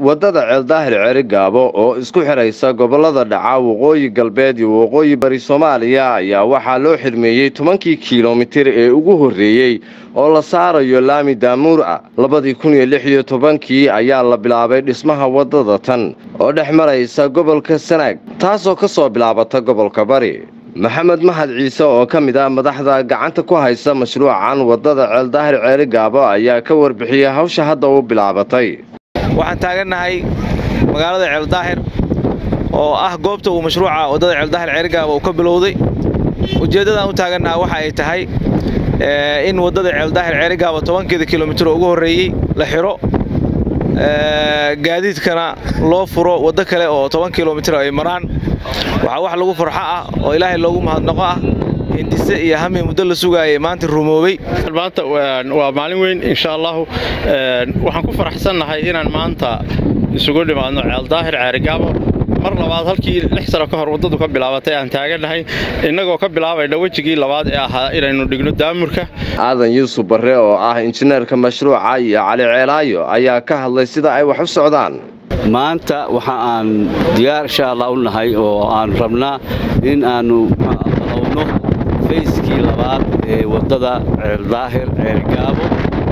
waddada ceeldaahir cerigaabo oo isku xidhaysa gobollada dhaca waqooyi galbeed iyo waqooyi bari soomaaliya ayaa waxaa loo xirmeeyey tobankii kilomitir ee ugu horreeyey oo la saarayo laami daamuur ah labadii kun iyo lix iyo tobankii ayaa la bilaabay dhismaha waddada tan oo dhex maraysa gobolka sanaag taasoo ka soo bilaabata gobolka bari maxamed mahad ciise oo ka mid ah madaxda gacanta ku haysa mashruucan waddada ceeldaahir ceerigaabo ayaa ka warbixiyey hawsha hadda u bilaabatay waxaan taagannahay magaalada ceeldaahir oo ah goobta uu mashruuca waddada ceeldaahir ceerigaabo uu ka bilowday ujeeddadaan u taagannaha waxa ay tahay in waddada ceeldaahir ceerigaabo tobankeeda kilomitir oo ugu horreeyey la xidho gaadiidkana loo furo waddo kale oo toban kilomitir ay maraan waxaa wax lagu farxo ah oo ilaahay loogu mahadnaqo ah hindise iyo hami muddo la sugaayay maanta rumoobey maanta waa maalin weyn insha allahu waxaan ku faraxsannahay inaan maanta isugu dhimaadno ceeldaahir ceerigaabo mar labaad halkii lix sano ka hor waddadu ka bilaabatay aan taagannahay innagoo ka bilaabayna wejigii labaad ee ahaa inaynu dhigno daamurka aadan yuusuf barre oo ah injineerka mashruuca iyo cali ceelaayo ayaa ka hadlay sida ay wax u socdaan maanta waxa aan diyaar insha allah u nahay oo aan rabnaa in aannu balowno fayskii labaad ee waddada ceeldaahir ceelgaabo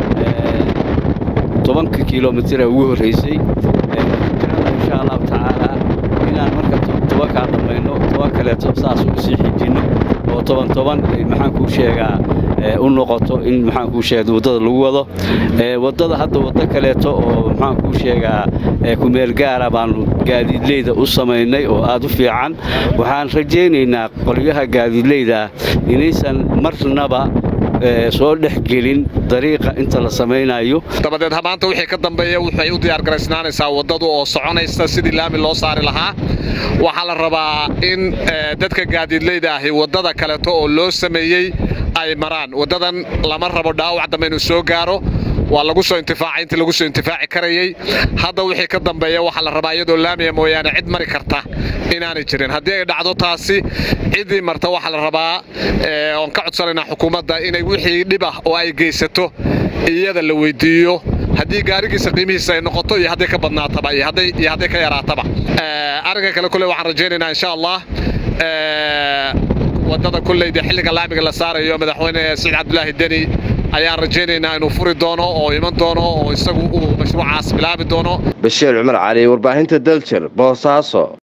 tobanka kilomitir ee ugu horraysay insha allahu tacaala inaan marka tobankaa dhammayno toban kaleeto saas u sii xijinno oo toban toban maxaan kuu sheegaa u noqoto in maxaan kuu sheega waddada lagu wado waddada hadda waddo kaleeto oo maxaan kuu sheegaa kumeel gaara baannu gaadiidleyda u samaynay oo aad u fiican waxaan rajaynaynaa qolyaha gaadiidleyda inaysan marnaba soo dhex gelin dariiqa inta la samaynayo dabadeed maanta wixii ka dambeeya waxay u diyaargaraysnaanaysaa waddadu oo soconaysa sidii laami loo saari lahaa waxaa la rabaa in dadka gaadiidleyda ahi waddada kaleeto oo loo sameeyey ay maraan waddadan lama rabo dhaawac dambe inuu soo gaaro waa lagu soo intifaacay intii lagu soo intifaaci karayey hadda wixii ka dambeeya waxaa la rabaa iyadoo laamiya mooyaane cid mari karta inaanay jirin haddii ay dhacdo taasi ciddii marta waxaa la rabaa oon ka codsanaynaa xukuumadda inay wixii dhib ah oo ay geysato iyada la weydiiyo haddii gaarigiisa qiimihiisa ay noqoto iyo hadday ka badnaataba iyo hadday ka yaraataba arrinka kale kule waxaan rajaynaynaa insha allah waddada kulleyda xilliga laamiga la saarayo madaxweyne saciid cabdulaahi deni ayaan rajaynaynaa inuu furi doono oo iman doono oo isagu uu mashruucaas bilaabi doono bashiir cumar cali warbaahinta daljer boosaaso